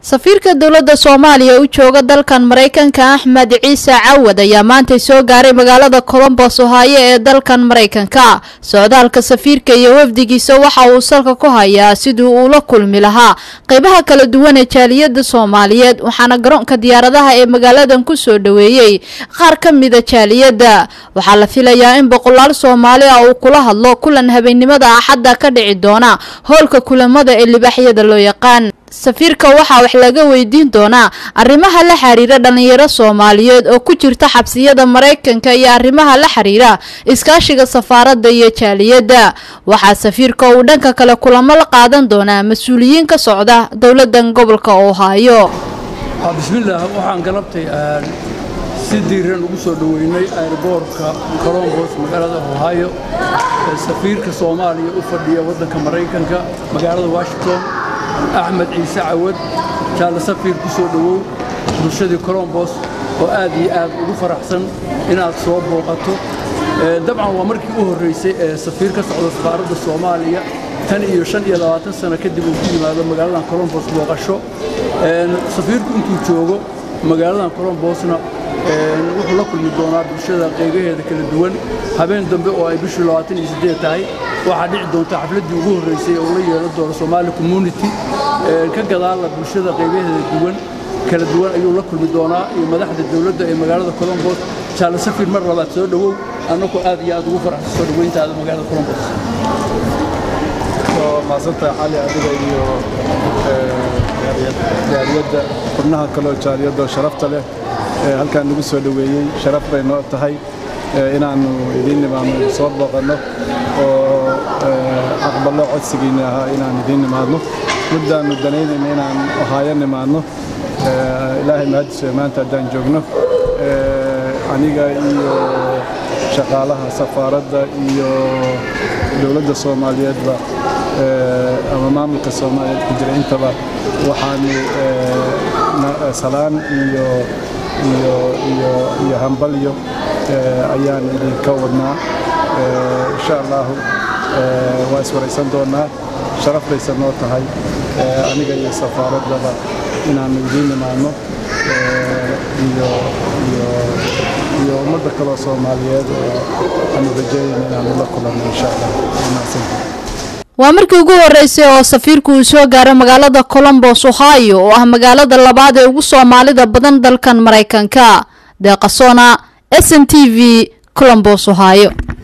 safiirka dowladda soomaaliya u jooga dalkan maraykanka axmed ciise cawad ayaa maantay soo gaaray magaalada colombos ohaayo ee dalkan maraykanka socdaalka safiirka iyo wafdigiisa waxa uu salka ku hayaa sidii uu la kulmi lahaa qeybaha kala duwan ee jaaliyada soomaaliyeed waxaana garoonka diyaaradaha ee magaaladan kusoo dhaweeyey qaar ka mida jaaliyadda waxaa la filayaa in boqolaal soomaali ah uu kula hadlo kulan habeennimada axadda ka dhici doona hoolka kulamada ee libaaxyada loo yaqaan safiirka waxaa wax laga weydiin doonaa arrimaha la xiriira dhalinyaro soomaaliyeed oo ku jirta xabsiyada maraykanka iyo arrimaha la xiriira iskaashiga safaaradda iyo jaaliyadda waxaa safiirka uu dhanka kale kulamo la qaadan doonaa mas-uuliyiin ka socda dowladan gobolka ohaayo bismillaah waxaan galabtay si diiran ugu soo dhoweynay airboortka colombos magaalada ohaayo ee safiirka soomaaliya u fadhiya waddanka maraykanka magaalada washington axmed ciise cawad jaalle safiir ku soo dhowow bulshadii colombos oo aad iyo aad ugu faraxsan inaad soo booqato dabcan waa markii u horraysay ee safiir ka socda safaaradda soomaaliya tan iyo shan iyo labaatan sano kadib uu ku yimaado magaaladan colombos booqasho safiirku intuu joogo magaaladan colombosna wuxuu la kulmi doonaa bulshada qeybaheeda kala duwan habeen dambe oo ay bishii labaatan iyo siddeed tahay waxaa dhici doonta xafladdii ugu horraysay oo la yeelan doono Somali community ka gadaala bulshada qeybaheeda duwan kala duwan ayuu la kulmi doonaa iyo madaxda dawladda ee magaalada Columbus jaale safir mar labaad soo dhawow annagu aad iyo aad ugu faraxsan soo dhaweyntaada magaalada Columbus maasanta cali adiga iyo jaaliyadda xubnaha kaloo jaaliyadda sharafta leh halkaan nagu soo dhoweeyey sharaf bay noo tahay inaannu idiin nimaadno soo booqanno oo aqballo codsigiinna ahaa inaan idiin nimaadno muddaannu danaynayna inaan ohaayo nimaadno ilaahay mahadiswe maanta haddaan joogno aniga iyo shaqaalaha safaaradda iyo dowladda soomaaliyeedba ama maamulka soomaaliyeed ku jira intaba waxaanu salaan iyo iyo iyo iyo hambalyo ayaan idinka wadnaa insha allahu waa iswaraysan doonaa sharaf baysa noo tahay aniga iyo safaaraddaba inaannu idiin nimaadno iyo iyo iyo ummadda kaloo soomaaliyeed oo aanu rajeeyayna inaannu la kulanno insha allah wanaagsantahay waa markii ugu horeysay oo safiirku uu soo gaaro magaalada colombos ohio oo ah magaalada labaad ee ugu soomaalida badan dalkan maraykanka deeqasona s n t v colombos ohio